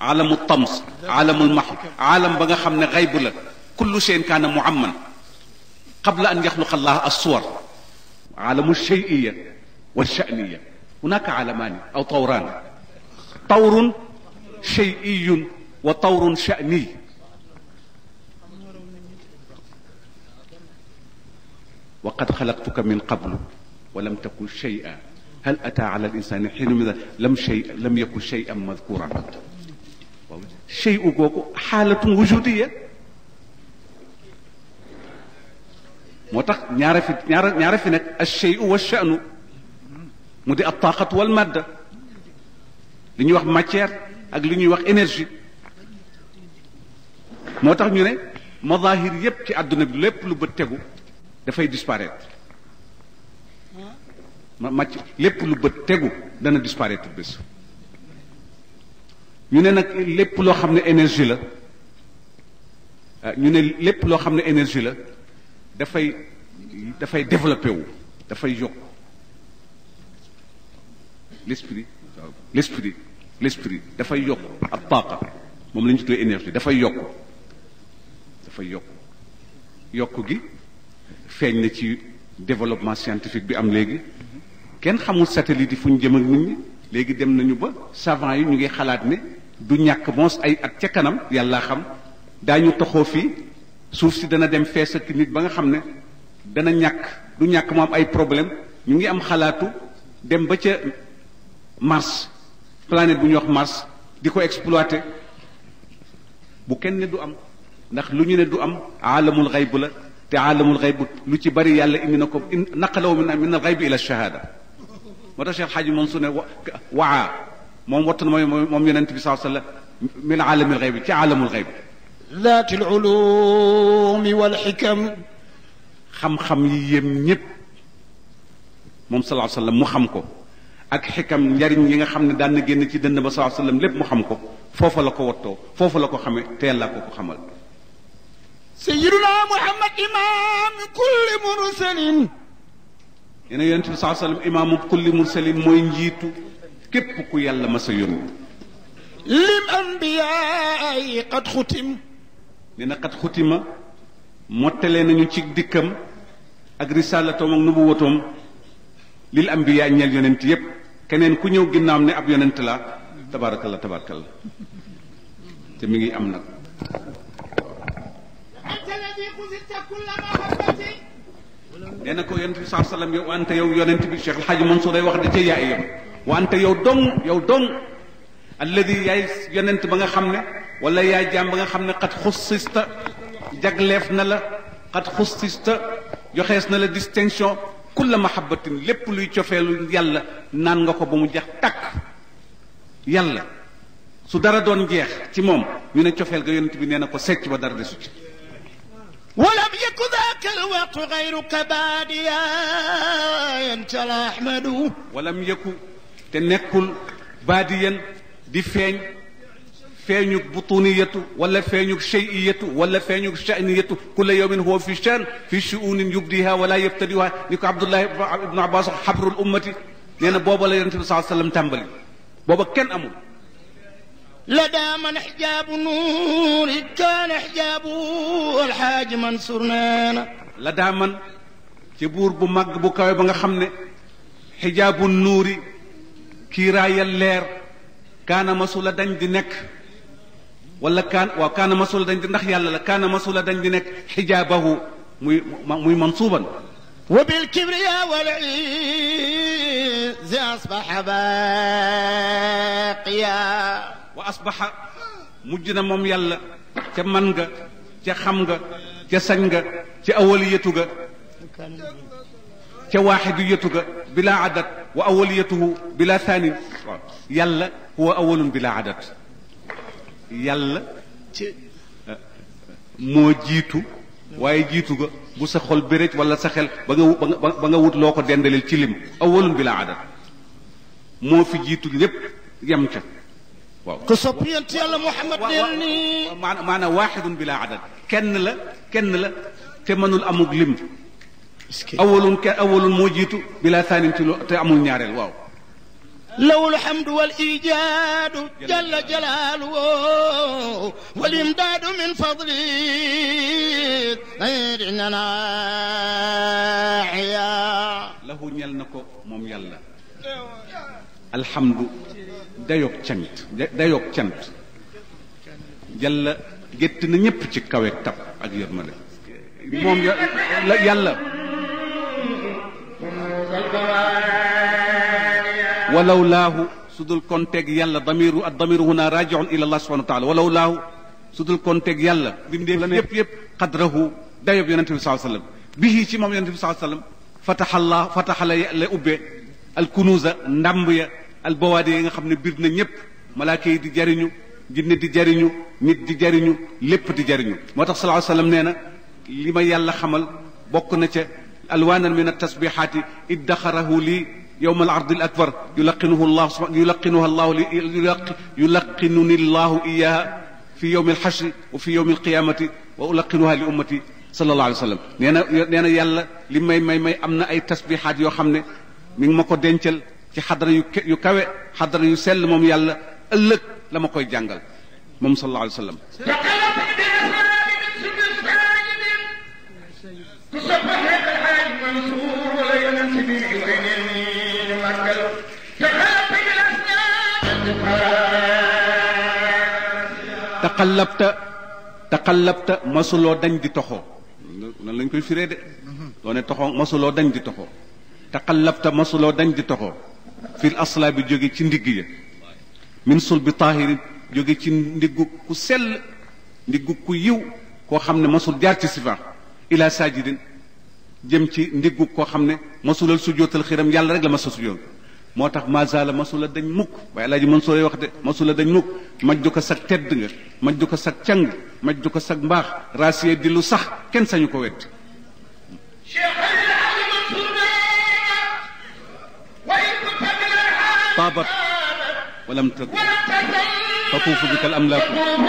alamu tams alamul maxu alam ba nga xam ne xaybu la kullu cheyin kaana muamman qabla an yaxluqa allah assuwar alamu cheyiya wa shaniya hunaka alamaani aw tawraan tawrun cheyiyun wa tawrun shaniy وقد خلقتك من قبل ولم تكن شيئا هل أتى على الإنسان حين من لم شيء لم يكن شيئا مذكورا شيء googu حالة وجودية moo tax ñaara fi ñaara ñaara fi nekk الشيء والشأن mu di الطاقة والمادة li ñuy wax matière ak li ñuy wax énergie moo tax ñu ne mazahir yépp ci àdduna bi lépp lu bët tegu dafay disparaître ma màcc lépp lu bët tegu dana disparaître bés ñu ne nag lépp loo xam ne énergie la ñu ne lépp loo xam ne énergie la dafay dafay développé wu dafay yokk l'esprit l'esprit l'esprit dafay yokk ab taaqa moom la ñu tuddee énergie dafay yokk dafay yokk yokk gi feeñ na ci développement scientifique bi am léegi kenn xamul satellite yi fu ñu jëm ak nit ñi léegi dem nañu ba savant yi ñu ngi xalaat ne du ñàkk mons ay at ca kanam yàlla xam daañu toxoo fii suuf si dana dem fees ak nit ba nga xam ne dana ñàkk du ñàkk mu am ay problème ñu ngi am xalaatu dem ba ca Mars planète bu ñuy wax Mars di ko exploiter bu kenn ne du am ndax lu ñu ne du am aalamul xayb la te aalamul xayb lu ci bari yàlla indi na ko naqalaw min min al xayb ila shahada moo tax Cheikh Xaaji Mansour ne waa moom wattu na mooy moom yonent bi saa sallam min aalamil xayb ci aalamul xayb ذات العلوم والحكم xam-xam yi yem ñépp moom salaa sallam mu xam ko ak xikam njariñ yi nga xam ne daan na génn ci dënn ba salaa sallam lépp mu xam ko foofa la ko wattoo foofa la ko xamee te yàlla ko ko xamal سيدنا محمد إمام كل مرسل nee na yonent bi saa sallam imaamu kulli mursalin mooy njiitu képp ku yàlla ma sa yónni للأنبياء قد ختم nee na xat xutima mottalee nañu ci dikkam ak risalatoom ak nubuwatoom lil ambiya ñeel yonent yépp keneen ku ñëw ginnaam ne ab yonent la tabarakallah tabarakallah te mi ngi am nag أنت الذي خذلت كل محبتي nee na ko yonent bi saa sallam yow ante yow yonent bi Cheikh El Hadj Mansour day wax da ca yaay yam wante yow dong yow dong alladi yaay yonent ba nga xam ne wala yaay jaam ba nga xam ne xat xussista jagleef na la xat xussista joxees na la distinction kulla mahabbatin lépp luy cofeelu yàlla naan nga ko ba mu jeex takk yàlla su dara doon jeex ci moom ñu ne cofeel ga yonent bi nee na ko secc ba dara desu ci ولم يكن ذاك الوقت غيرك باديا أنت الأحمد walam yëkku te nekkul baadiyan di feeñ feeñug butuniyatu wala feeñug shay'iyatu wala feeñug sha'niyatu kulla yawmin huwa fi shan fi shu'unin yubdiha wala yabtadiha ni ko Abdullah ibnu Abbas wax xabrul ummati nee na booba la yonente bi saa sallam tàmbali booba kenn amul لدى من حجاب نور كان حجاب الحاج منصور نانا la daa man ci buur bu màgg bu kawe ba nga xam ne xijaabu nuuri kiiraayal leer kaana masula dañ di nekk wala kaan waaw kaana masula dañ di ndax yàlla la kaana masula dañ di nekk xijaabahu muy muy mansuuban وبالكبرياء والعز أصبح باقيا wa asbaxa mujj na moom yàlla ca man nga ca xam nga ca sañ nga ca awaliyatu ga ca waaxidiyatu ga bila adat wa awaliyatuhu bila thaanin waaw yàlla huwa awalun bila adat yàlla moo jiitu waaye jiitu ga bu sa xol béréj wala sa xel ba nga ba nga ba nga wut loo ko dendaleel ci lim awalun bila adat moo fi jiitu lépp yem ca waaw كصبي أنت يا محمد دلني maanaam maanaam waaxidun bila adad kenn la kenn la te mënul amug lim awalun ke awalun moo jiitu bila thaanin ci lu te amul ñaareel waaw له الحمد والإيجاد جل جلاله والإمداد من فضله غير إننا عيا lahu ñel na ko moom yàlla alhamdu dayoog cant dayoog cant yàlla gétt na ñépp ci kaweeg tab ak yërmande moom ya- la yàlla walaw laahu su dul konteeg yàlla damiru ad damiru huna rajiun ila allah subhanahu wa taala walaw laahu su dul konteeg yàlla bindee la yépp yépp qadrahu dayob yonente bi saa sallam bihi ci moom yonente bi saa sallam fataxallah fataxala la ubbee al kunuusa ndàmb ya al bawaadi yi nga xam ne bir na ñépp malaaka yi di jariñu jinne di jariñu nit di jariñu lépp di jariñu moo tax sallallahu alayhi wasallam nee na li ma yàlla xamal bokk na ca alwaanan min altasbixaati iddaxarahu lii yowm al ardi al akbar yulaqinuhu llah yulaqinuha llahu li yulaqinuni llahu iyaha fi yowm alxashri wa fi yowm alqiyamati wa ulaqinuha li ummati sallallahu alayhi wa sallam nee na nee na yàlla li may may may am na ay tasbixaat yoo xam ne mi ngi ma ko dencal ci xadara yu yu kawe xadara yu sell moom yàlla ëllëg la ma koy jàngal moom sallallahu alayhi wa sallam taqallabta taqallabta masuloo dañ di toxoo nan lañ koy firee de doo ne toxoo masuloo dañ di toxoo taqallabta masuloo dañ di toxoo fil asla bi jóge ci ndigg ya min sul bi taahirin jóge ci ndiggu ku sell ndiggu ku yiw koo xam ne masul jaar ci sifa ila sajidin jëm ci ndiggu koo xam ne masulal sujootal xiram yàlla rek la masa sujoot moo tax mazala masula dañ mukk waaye alaaji mën sooy wax de masula dañ mukk majju ko sag tedd nga majju ko sag càng majju ko sag mbaax raasiye di lu sax kenn sañu ko wedd taabat walam tag tatuufu bika al amlaaku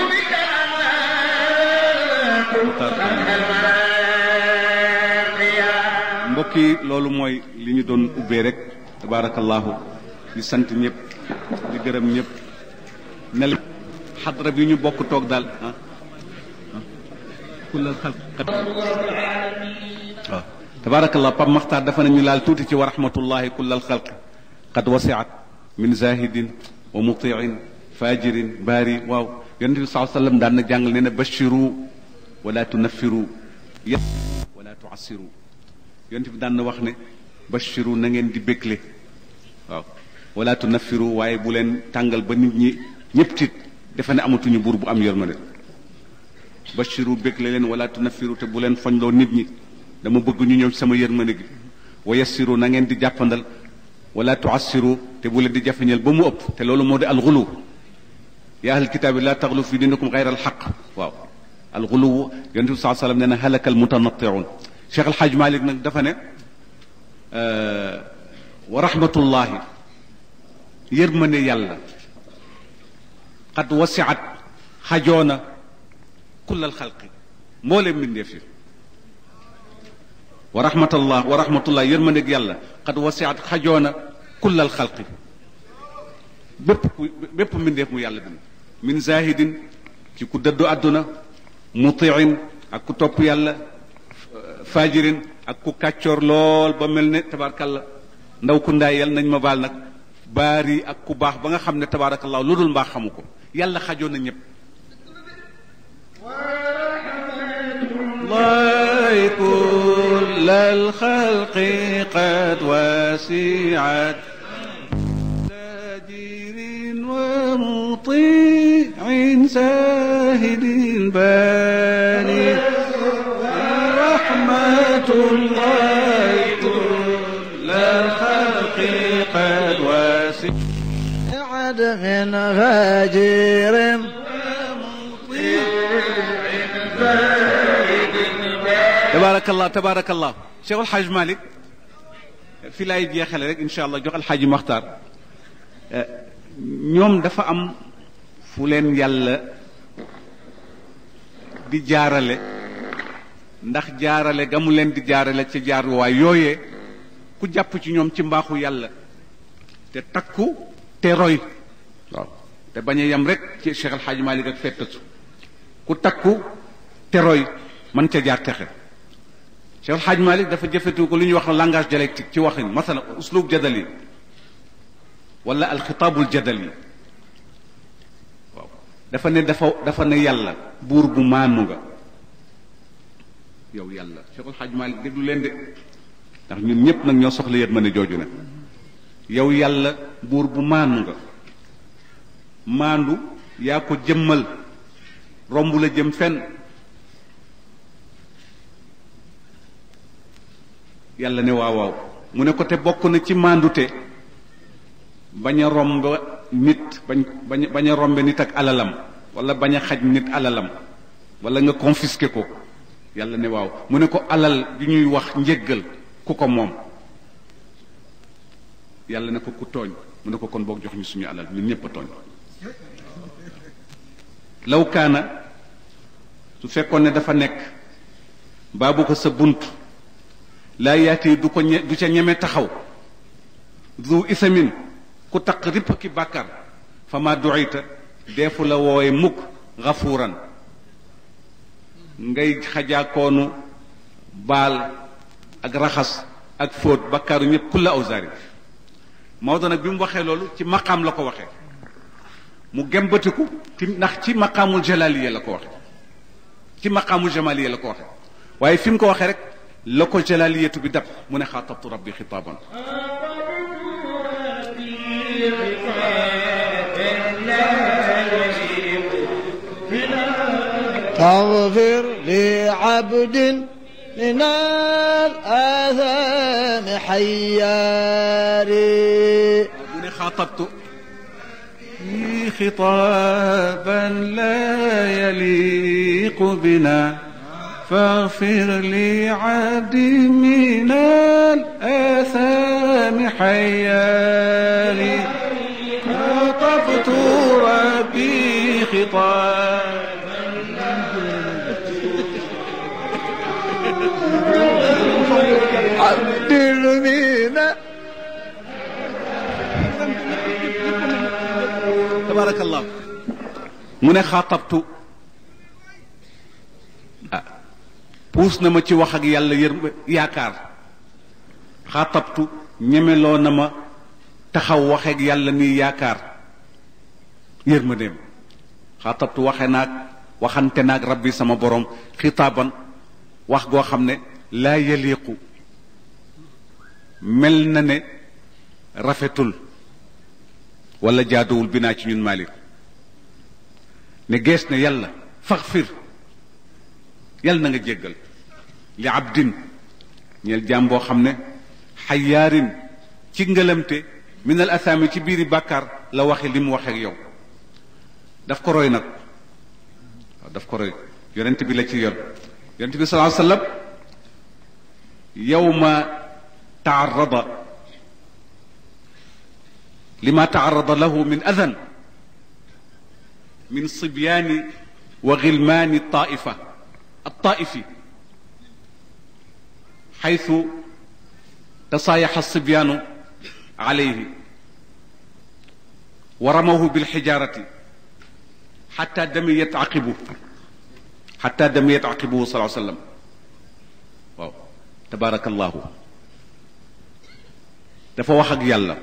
mbokk yi loolu mooy li ñu doon ubbee rek tabaarakallaahu di sant ñëpp di gërëm ñëpp ne la xadra bi ñu bokk toog daal ah kullal xalq waaw tabaarakallah Pape Makhtar dafa ne ñu laal tuuti ci wa rahmatullahi kullal xalq qad wasiat min zahidin wa mutiin fajirin baari waaw yonente bi saa sallam daan na jàngal nee na bashiru wala tunaffiru ya wala tuassiru yonente bi daan na wax ne bashiru na ngeen di bégle waaw wala tunaffiru waaye bu leen tàngal ba nit ñi ñëpp tiit defe ne amatuñu buur bu am yërmande bashiru bégle leen wala tunaffiru te bu leen foñloo nit ñi dama bëgg ñu ñëw ci sama yërmande gi wa yassiru na ngeen di jàppandal wala tuassiru te bu leen di jafeñal ba mu ëpp te loolu moo di alxulu yaa ahlal kitaabi laa taxlu fi dinikum gayra alxaq waaw alxulu yonent bi saa sallam nee na halaka almutanattiun Cheikh Alxaaj Malik nag dafa ne wa rahmatullahi yërmande yàlla xad wasiat xajoona kullal xalqi mbooleem mbindeef yi wa rahmatullah wa rahmatullah yërmandeeg yàlla xad wasiat xajoona kullal xalqi bépp ku bépp mbindeef mu yàlla bind min zahidin ci ku dëddu àdduna mutiin ak ku topp yàlla fajirin ak ku kàccoor lool ba mel ne tabaarkalla ndaw ku ndaay yal nañ ma baal nag baari ak ku baax ba nga xam ne tabaarakallah lu dul mbaax xamu ko yàlla xajoon na ñëpp الله كل الخلق قد وسعت تاجر ومطيع ساهد باني رحمة الله كل الخلق قد وسعت من غاجر tabaarakallah tabaarakallah Cheikh El Hadj Malick fi laay jeexale rek incha allah jox El Hadj Maxtaar ñoom dafa am fu leen yàlla di jaarale ndax jaarale ga mu leen di jaarale ca jaaruwaay yooyee ku jàpp ci ñoom ci mbaaxu yàlla te takku te roy waaw te bañ a yem rek ci Cheikh El Hadj Malick ak fettatu ku takku te roy mën ca jaar texe Cheikh El Hadj Malick dafa jëfetu ko lu ñuy wax langage dialectique ci waxin masala uslub jadali wala alxitaabul jadali waaw dafa ne dafa dafa ne yàlla buur bu maanu nga yow yàlla Cheikh El Hadj Malick déglu leen de ndax ñun ñëpp nag ñoo soxla yët ma ne jooju ne yow yàlla buur bu maanu nga maandu yaa ko jëmmal romb la jëm fenn yàlla ne waaw waaw mu ne ko te bokk na ci maandute bañ a romb nit bañ bañ bañ a rombe nit ak alalam wala bañ a xaj nit alalam wala nga confisqué ko yàlla ne waaw mu ne ko alal bi ñuy wax njéggal ku ko moom yàlla ne ko ku tooñ mu ne ko kon boog jox ñu suñu alal ñun ñëpp a tooñ law kaana su fekkoon ne dafa nekk baabu ko sa bunt laa yaati du ko ñe du ca ñeme taxaw du isamin ku taq ripp ki bàkkar fa ma duita deefu la wooye mukk xafuuran ngay xajaakoonu baal ak raxas ak fóot bakkaaru ñëpp kulla awsaari Maodo nag bi mu waxee loolu ci maqaam la ko waxee mu gembatiku ci ndax ci maqaamul jalaliya la ko waxee ci maqaamul jamaliya la ko waxee waaye fi mu ko waxee rek la ko jalaliyatu bi dab mu ne xaatabtu rabbi xitaaban تغفر لعبد من الآثام حياري mu ne xaatabtu خطابا لا يليق بنا فاغفر لعبد من الآثام حياري خاطبت ربي خطابا عبد المينا tabarakallah mu ne xaatabtu ah puus na ma ci wax ak yàlla yër yaakaar xaatabtu ñemeloo na ma taxaw waxeeg yàlla nii yaakaar yërmandeem xaatabtu waxe naag waxante naag rabbi sama borom xitaaban wax goo xam ne laa yaliqu mel na ne rafetul wala jaaduwul bi naa ci ñun Malick ne gees ne yàlla faxfir yàlla na nga jéggal li abdin ñeel jaam boo xam ne xayaarin ci ngëlamte min al asaami ci biiri bàkkaar la waxe li mu waxe ak yow daf ko roy nag waaw daf ko roy yonent bi la ci yor yonent bi sallallahu alayhi wa sallam yawma taarada لما تعرض له من أذى من صبيان وغلمان الطائفة الطائف حيث تصايح الصبيان عليه ورموه بالحجارة حتى دميت عقبه حتى دميت عقبه صلى الله عليه وسلم واو تبارك الله dafa wax ak yàlla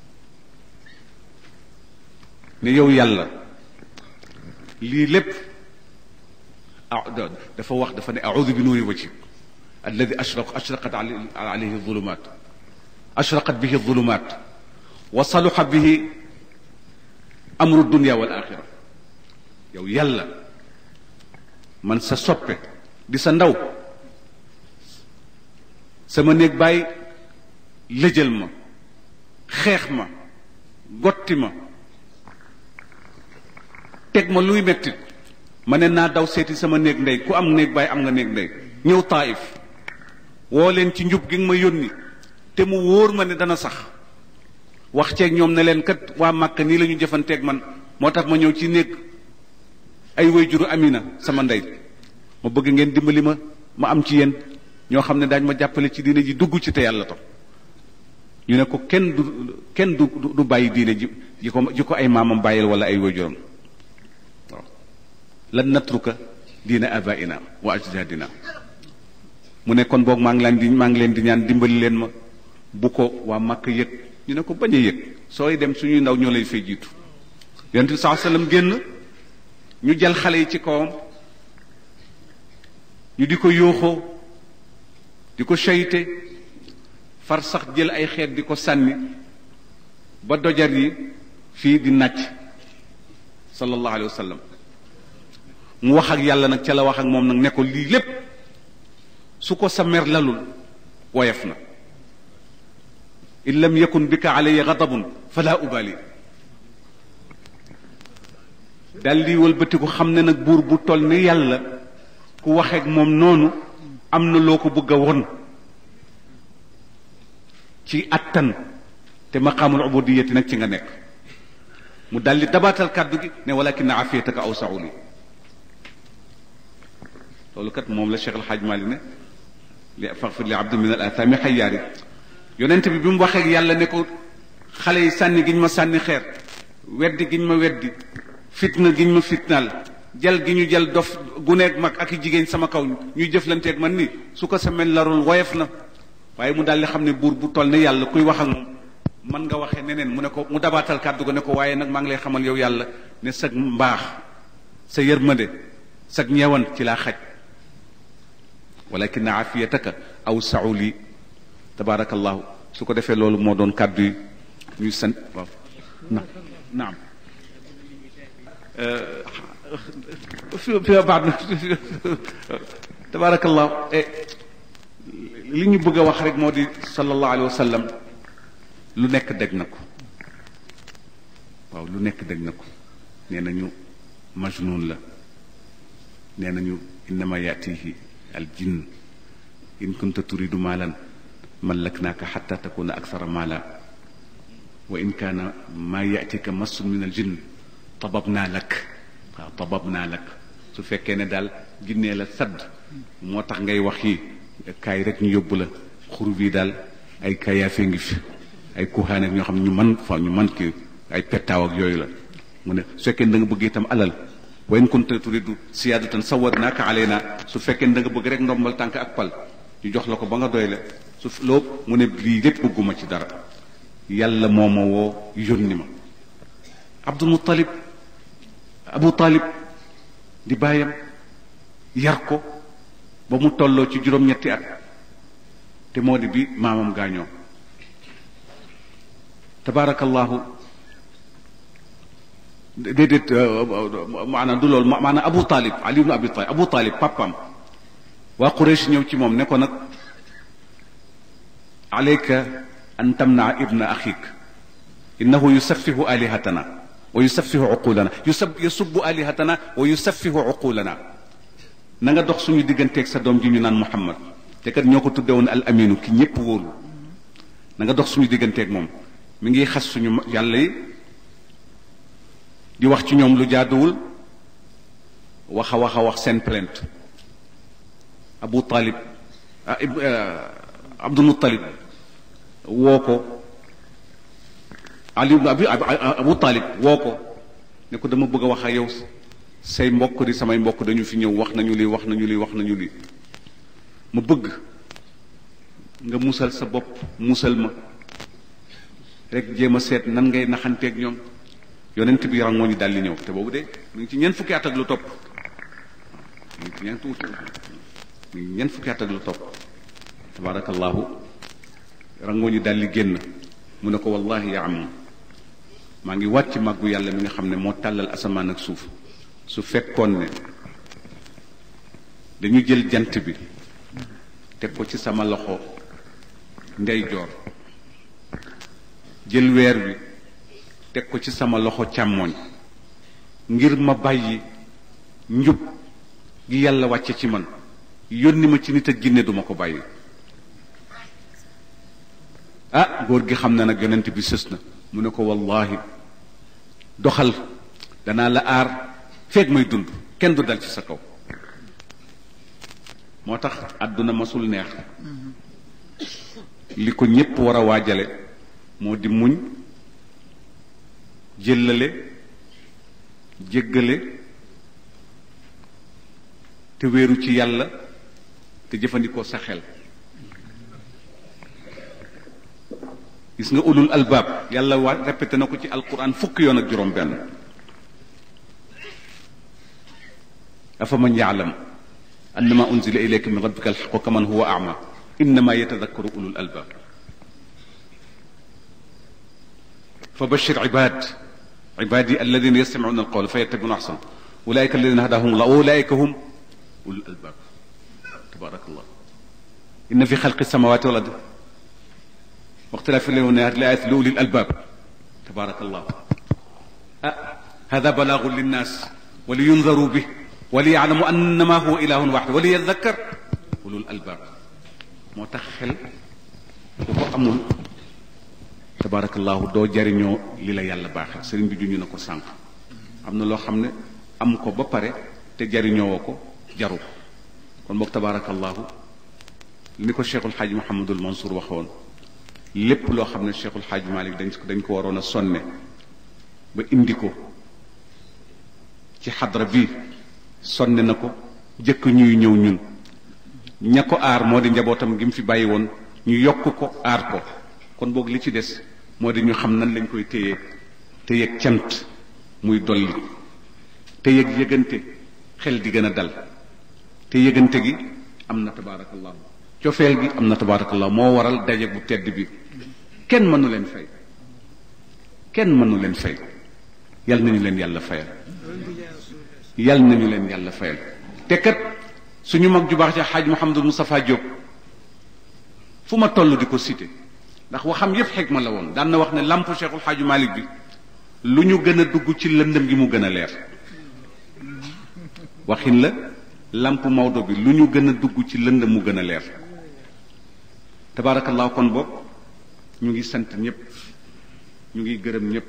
ne yow yàlla lii lépp ah dafa wax dafa ne audu bi nuuri wajhik alladi ashraq ashraqat alayhi zulumat ashraqat bihi zulumat wa saluxa bihi amru dunia wal axira yow yàlla man sa soppe di sa ndaw sama néeg bàyyi lëjal ma xeex ma gotti ma teg ma luy mettit ma ne naa daw seeti sama néeg ndey ku am néeg baay am nga néeg ndey ñëw taayif woo leen ci njub gi nga ma yónni te mu wóor ma ne dana sax wax ceeg ñoom ne leen kat waa màkk nii la ñu jëfanteeg man moo tax ma ñëw ci néeg ay way juru amina sama ndey ma bëgg ngeen dimbali ma ma am ci yéen ñoo xam ne daañ ma jàppale ci diine ji dugg ci te yàlla tax ñu ne ko kenn du kenn du du bàyyi diine ji ji ko ji ko ay maamam bàyyil wala ay waajuram waaw lan natruka diina abaina wa ajdadina mu ne kon boog maa ngi leen di maa ngi leen di ñaan dimbali leen ma bu ko waa Makka yëg ñu ne ko bañ a yëg sooy dem suñuy ndaw ñoo lay fay jiitu yonent bi saa sallam génn ñu jël xale yi ci kawam ñu di ko yóoxoo di ko seyte far sax jël ay xeet di ko sànni ba dojar yi fii di nàcc sallallahu alayhi wa sallam mu wax ak yàlla nag ca la wax ak moom nag ne ko lii lépp su ko sa mer lalul woyof na in lam yakun bika alayya gadabun fala ubali dal di wëlbatiku xam ne nag buur bu toll ni yàlla ku waxeek moom noonu am na loo ko bëgg a won ci attan te maqaamul ubudiyati nag ci nga nekk mu dal di dabaatal kàddu gi ne walakin afiyataka awsau li loolu kat moom la Cheikh El Hadj Mali ne li faghfir li abdi min al athami xayyaari yonent bi bi mu waxee yàlla ne ko xale yi sànni giñ ma sànni xeer weddi giñ ma weddi fitna giñ ma fitnaal jal gi ñu jal dof guneeg mag ak i jigéen sama kaw ñuy jëflanteeg man ni su ko semaine larul woyof na waaye mu daal di xam ne buur bu toll ne yàlla kuy wax ak moom man nga waxee neneen mu ne ko mu dabaatal kàddu ko ne ko waaye nag maa ngi lay xamal yow yàlla ne sag mbaax sa yërmande sag ñeewan ci laa xaj walakin afiyataka aw sau li tabaarakallahu su ko defee loolu moo doon kàddu yi ñuy sant waaw na naam fi fi baax na tabaarakallahu li ñu bëgg a wax rek moo di sallallahu alayhi wa sallam lu nekk dégg na ko waaw lu nekk dégg na ko nee nañu majnun la nee nañu innama yatihi al jinn in kunta turidu maalan mallaknaaka xatta takuna akthara maala wa in kaana maa yatika massun min al jinn tababnaa lak waaw tababnaa lak su fekkee ne daal ginnee la sadd moo tax ngay wax yi kaay rek ñu yóbbu la xur bii daal ay kayaafe ngi fi ay kuhaan ak ñoo xam ne ñu man fa ñu man ki ay pettaaw ak yooyu la mu ne su fekkee da nga bëgg itam alal wa in kunta turidu siyaadatan sawadnaaka alayna su fekkee da nga bëgg rek ndombal tànk ak pal ñu jox la ko ba nga doy la su loo mu ne lii lépp bëgguma ci dara yàlla moo ma woo yónni ma abdul muttalib abu talib di bàyyam yar ko ba mu tolloo ci juróom-ñetti at te moo di bi maamam gaañoo tabaarakallahu déedéet maanaam du loolu maanaam abu talib ali ibnu abi talib abu talib papam waa Quraysh ñëw ci moom ne ko nag alayka an tamnaa ibna axik innahu yusaffihu alihatana wa yusaffihu uqulana yusab yasubbu alihatana wa yusaffihu uqulana na nga dox suñu digganteeg sa doom ji ñu naan Muhammad te kat ñoo ko tudde woon al aminu ki ñépp wóolu na nga dox suñu digganteeg moom mi ngi xas suñu yàlla yi di wax ci ñoom lu jaaduwul wax a wax a wax seen plainte Abu Talib Abdul Muttalib woo ko Ali abi Abu Talib woo ko ne ko dama bëgg a wax ak yow say mbokk di samay mbokk dañu fi ñëw wax nañu lii wax nañu lii wax nañu lii ma bëgg nga musal sa bopp musal ma rek jéem a seet nan ngay naxanteeg ñoom yonent bi rangoo ñu daldi ñëw te boobu de mu ngi ci ñeent fukki at ak lu topp mu ngi ci ñeent mu ngi ñeent fukki at ak lu topp tabarakallahu rangoo ñu daldi génn mu ne ko wallahi yaa am maa ngi wàcc màggu yàlla mi nga xam ne moo tàllal asamaan ak suuf su fekkoon ne dañu jël jant bi teg ko ci sama loxo ndeyjoor jël weer wi teg ko ci sama loxo càmmooñ ngir ma bàyyi njub gi yàlla wàcce ci man yónni ma ci nit ak ginne duma ko bàyyi ah góor gi xam na nag yonent bi sës na mu ne ko wallahi doxal danaa la aar feeg may dund kenn du dal ci sa kaw moo tax àdduna masul neex li ko ñépp war a waajale moo di muñ jëllale jéggale te wéeru ci yàlla te jëfandikoo sa xel gis nga ulul albaab yàlla waa répété na ko ci alquran fukki yoon ak juróom benn afa man yaalam annama unzila ilayka min rabbika alxaqu kaman huwa ama innama yatadakkaru ulul albaab fa bashir ibad ibadi alladina yastamicuuna alqawla fa yattabicuuna axsana ulaika alladina hadahum allah ulaika hum ulul albaab tabaraka allah inna fi xalqi samawati wal ardi واختلاف الليل والنهار لآيات لأولي الألباب تبارك الله أه هذا بلاغ للناس ولينذروا به وليعلموا أنما هو إله واحد وليذكر أولو الألباب moo tax xel ku ko amul tabarakallahu doo jariñoo li la yàlla baaxee sëriñ bi juñu na ko sànq am na loo xam ne am ko ba pare te jariñoo ko jaru ko kon boog tabarakallahu ni ko cheikhul xaaji Mouhamadul Mansour waxoon lépp loo xam ne cheikhul xaaji Malik dañ ko dañ ko waroon a sonne ba indi ko ci xadra bi sonne na ko jëkk ñuy ñëw ñun ña ko aar moo di njabootam gi mu fi bàyyi woon ñu yokk ko aar ko kon boog li ci des moo di ñu xam nan lañ koy téye te yëg cant muy dolli te yëg yëgante xel di gën a dal te yëgante gi am na tabaarakallahu cofeel gi am na tabaarakallahu moo waral daje bu tedd bi kenn mënu leen fay kenn mënu leen fay yal nañu leen yàlla fayal yal nañu leen yàlla fayal te kat suñu mag ju baax ci xaaj Mouhamadou Moustapha Diop fu ma toll di ko cité ndax waxam yépp xikma la woon daan na wax ne lamp Cheikhul Xaaju Malik bi lu ñu gën a dugg ci lëndëm gi mu gën a leer waxin la lamp Maodo bi lu ñu gën a dugg ci lëndëm mu gën a leer tabaarakallaahu kon boog ñu ngi sant ñëpp ñu ngi gërëm ñëpp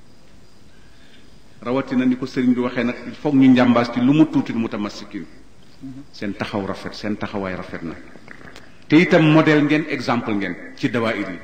rawatina ni ko sëriñ bi waxee nag il faut ñu njàmbaas ci lu mu tuuti mu tamassikin seen taxaw rafet seen taxawaay rafet na te itam modèle ngeen exemple ngeen ci dawaayir yi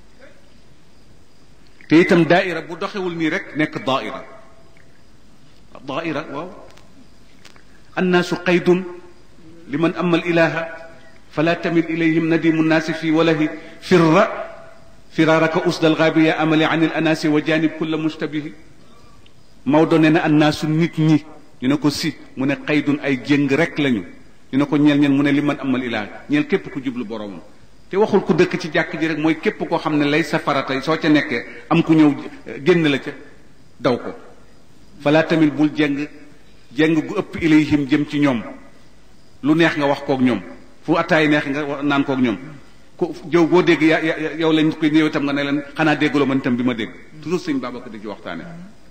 te itam daaira bu doxewul nii rek nekk daaira daaira waaw annaasu qaydun liman ama al ilaha fala tamil ilayhim nadimu nnaasi fi walahi firra firaaraka usda algaabi ya amali an il anaasi wa janib kulla mushtabihi Maodo nee na annaasu nit ñi ñu ne ko si mu ne qaydun ay jéng rek lañu ñu ne ko ñeel ñeen mu ne li man amal ilaha ñeel képp ku jublu boroomam te waxul ku dëkk ci jàkk ji rek mooy képp koo xam ne lay sa farata soo ca nekkee am ku ñëw génn la ca daw ko fala tamit bul jeng jeng gu ëpp ilayhim jëm ci ñoom lu neex nga wax kook ñoom fu attaay neex nga naan kook ñoom ku jëw boo dégg ya yow lañ koy ñëw itam nga ne leen xanaa déggaloo man itam bi ma dégg toujours sëñ Babacar di ci waxtaane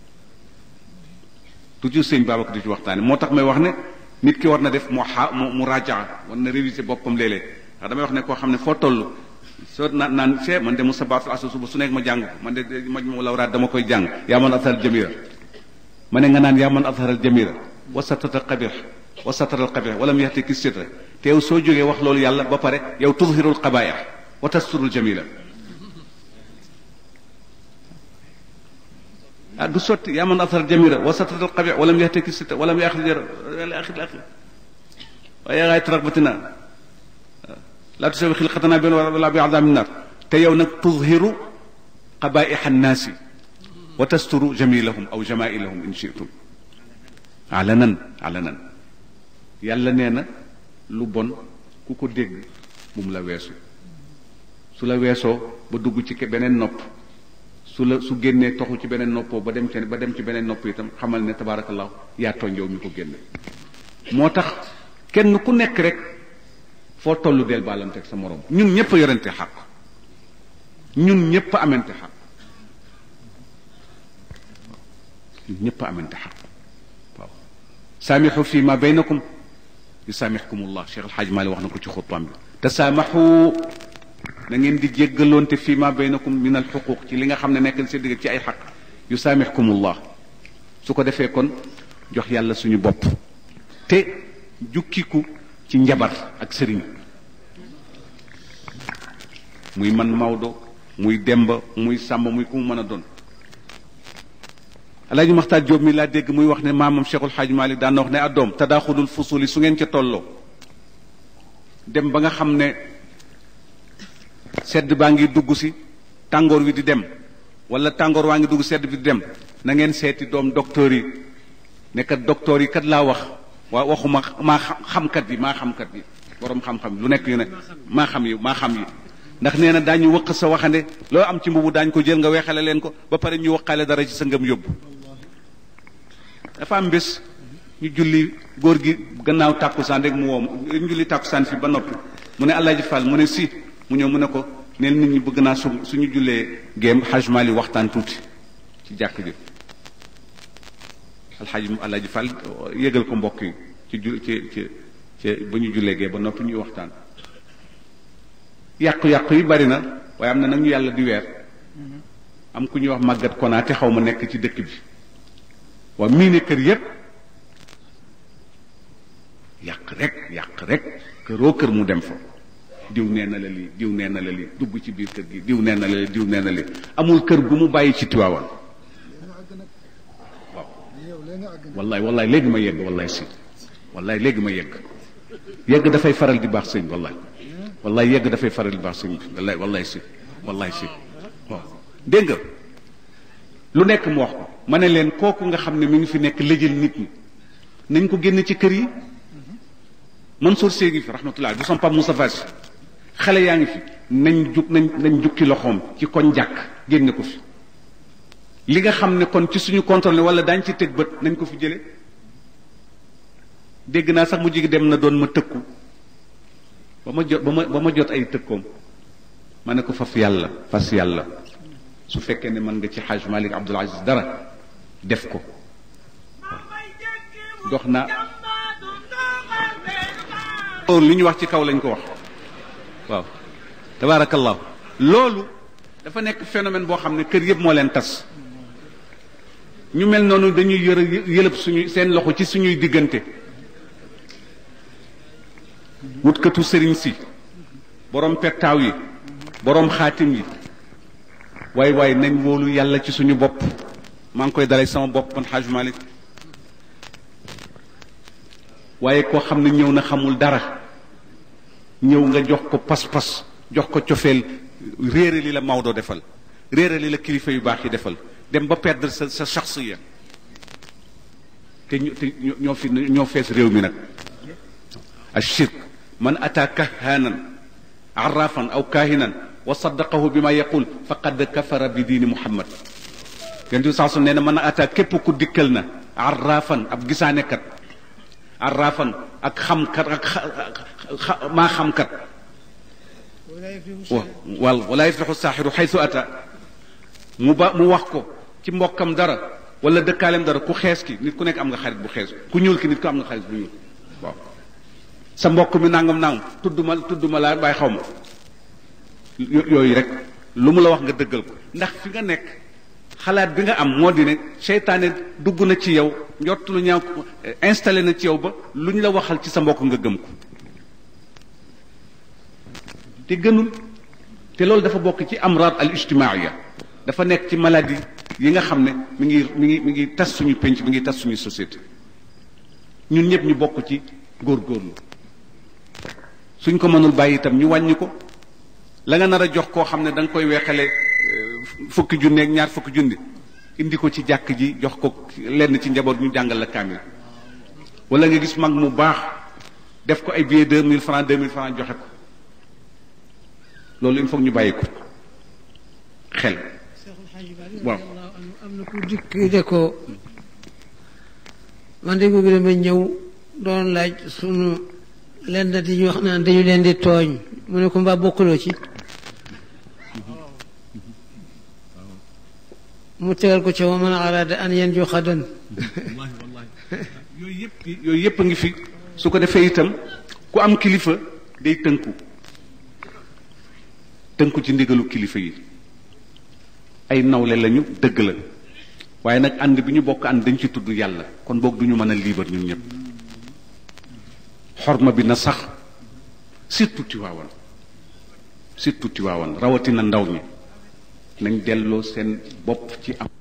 toujours sëñ Babacar di ci waxtaane moo tax may wax ne nit ki war na def mu xa mu mu rajaa war na réviser boppam léeg-léeg ndax damay wax ne koo xam ne foo toll soo naan naan see man de mu sabaatul asa suba su nekk ma jàng man de maj mu lawraat dama koy jàng yaa man azharal jamira ma ne nga naan yaa man azharal jamira wa satata qabih wa sataral qabih walam yaxti ki sitra te yow soo jógee wax loolu yàlla ba pare yow tudhirul qabaih wa tasturul jamila ah du sotti yaa man azharal jamira wa sataral qabih walam yaxti ki sitra walam yaxti axir axir waaye yaa gaay raxbatina laa tusawi xilqatana benn wala bi adabin nar te yow nag tudhiru qabaih annaasi wa tasturu jamilahum aw jamailahum in shitum alanan alanan yàlla nee na lu bon ku ko dégg bu mu la weesu su la weesoo ba dugg ci beneen nopp su la su génnee toxu ci beneen noppoo ba dem ci ba dem ci beneen nopp itam xamal ne tabaarakallahu yaa tooñ yow mi ko génne moo tax kenn ku nekk rek foo tollu del baalanteeg sa morom ñun ñëpp a yorente xaq ñun ñëpp a amente xaq ñun ñëpp a amente xaq waaw saamixu fi ma baynakum yusaamixkum allah Cheikh El Hadj Mali wax na ko ci xutbaam bi tasaamaxu na ngeen di jéggaloonte fi ma baynakum min al xuquq ci li nga xam ne nekk seen digg ci ay xaq yusaamixkum allah su ko defee kon jox yàlla suñu bopp te jukkiku ci njabar ak sëriñ muy man Maodo muy demba muy sàmba muy ku mu mën a doon alaaji maxtaar Jóob mi laa dégg muy wax ne maamam Cheikhul Xaaj Malik daan na wax ne addoom tadaaxulul fusuli su ngeen ca tolloo dem ba nga xam ne sedd baa ngi dugg si tàngoor wi di dem wala tàngoor waa ngi dugg sedd bi di dem na ngeen seeti doom docteur yi ne kat docteur yi kat laa wax waa waxuma maa xamkat yi maa xamkat yi borom xam-xam yi lu nekk yu ne maa xam yi maa xam yi ndax nee na daañu wëq sa waxande loo am ci mbubu daañu ko jël nga weexale leen ko ba pare ñu waqaale dara ci sa ngëm yóbbu dafa am bés ñu julli góor gi gannaaw tàkkusaan rek mu woom ñu julli tàkkusaan fi ba noppi mu ne Alaaji Fall mu ne si mu ñëw mu ne ko neel nit ñi bëgg naa su suñu jullee géem Hajj Mali waxtaan tuuti ci jàkk ji alxaaji Alaaji Fall yëgal ko mbokk yi ci ju ci ci ci ba ñu jullee gee ba noppi ñuy waxtaan yàqu-yàqu yi bari na waaye am na nag ñu yàlla di weer am ku ñuy wax màggat konaate xaw ma nekk ci dëkk bi waa mii ne kër yépp yàq rek yàq rek këroo kër mu dem fa diw nee na la lii diw nee na la lii dugg ci biir kër gi diw nee na la lii diw nee na la lii amul kër gu mu bàyyi ci tiwaawan waaw wallaay wallaay léegi ma yegg wallaay si wallaay léegi ma yegg yegg dafay faral di baax sëñ wallaay wallaay yegg dafay faral di baax sëñ bi wallaay wallaay si wallaay si waaw dégg nga lu nekk mu wax ko ma ne leen kooku nga xam ne mi ngi fi nekk lëjël nit ñi nañ ko génn ci kër yi Mansour Sy ngi fi rahmatullah du son Pape Moustapha Sy xale yaa ngi fi nañ jug nañ nañ jukki loxoom ci koñ jàkk génne ko fi li nga xam ne kon ci suñu contrôle wala daañ ci teg bët nañ ko fi jële dégg naa sax mu jigi dem na doon ma tëkku ba ma jot ba ma ba ma jot ay tëkkoom ma ne ko faf yàlla fas yàlla su fekkee ne mën nga ci Hajj Malik Abdul Aziz dara def ko dox naa li ñu wax ci kaw lañ ko wax waaw tabaarakallahu loolu dafa nekk phénomène boo xam ne kër yëpp moo leen tas ñu mel noonu dañuy yër yëlëb suñu seen loxo ci suñuy diggante wutkatu sëriñ si borom pettaaw yi borom xaatim yi waaye waaye nañ wóolu yàlla ci suñu bopp maa ngi koy dalay sama bopp man Hajj Malik waaye koo xam ne ñëw na xamul dara ñëw nga jox ko pas-pas jox ko cofeel réere li la Maodo defal réere li la kilifa yu baax yi defal dem ba perdre sa sa shaxsiya te ñu te ñoo fi ñoo fees réew mi nag ashirk man ata kahanan arrafan aw kahinan wa saddaqahu bi ma yaqul faqad kafara bi diini muhammad yonent bi saa su nee na man ata képp ku dikkal na arrafan ab gisaanekat arrafan ak xamkat ak maa xamkat wal wala yaflixu saaxiru xaytu ata mu ba mu wax ko ci mbokkam dara wala dëkkaaleem dara ku xees ki nit ku nekk am nga xarit bu xees ku ñuul ki nit ku am nga xarit bu ñuul waaw sa mbokk mi nangam nangam tudd ma tudd ma laa bàyyi xaw ma yooyu rek lu mu la wax nga dëggal ko ndax fi nga nekk xalaat bi nga am moo di ne seytaane dugg na ci yow njott lu ñaaw installé na ci yow ba lu ñu la waxal ci sa mbokk nga gëm ko te gënul te loolu dafa bokk ci amraad al ijtimaaya dafa nekk ci maladie yi nga xam ne mi ngi mi ngi mi ngi tas suñu penc mi ngi tas suñu société ñun ñëpp ñu bokk ci góorgóorlu suñ ko mënul bàyyi itam ñu wàññi ko la nga nar a jox koo xam ne da nga koy weexale fukki junne ak ñaar fukki junni indi ko ci jàkk ji jox ko lenn ci njaboot ñu jàngal la kaamil wala nga gis mag mu baax def ko ay billets deux mille francs deux mille francs joxe ko loolu il faut ñu bàyyi ko xel waaw am na ku dikk de ko man de googu dama ñëw doon laaj sunu lenn di ñu wax naan dañu leen di tooñ mu ne ko mbaa bokkuloo ci mu tegal ko ca wa man arada an yan ju xadan yooyu yëpp yooyu yëpp a ngi fi su ko defee itam ku am kilifa day tënku tënku ci ndigalu kilifa yi ay nawle lañu dëgg la waaye nag ànd bi ñu bokk ànd dañ ci tudd yàlla kon boog du ñu mën a liibar ñun ñëpp xorma bi na sax surtout Tiwaawan surtout Tiwaawan rawatina ndaw ñi nañ delloo seen bopp ci am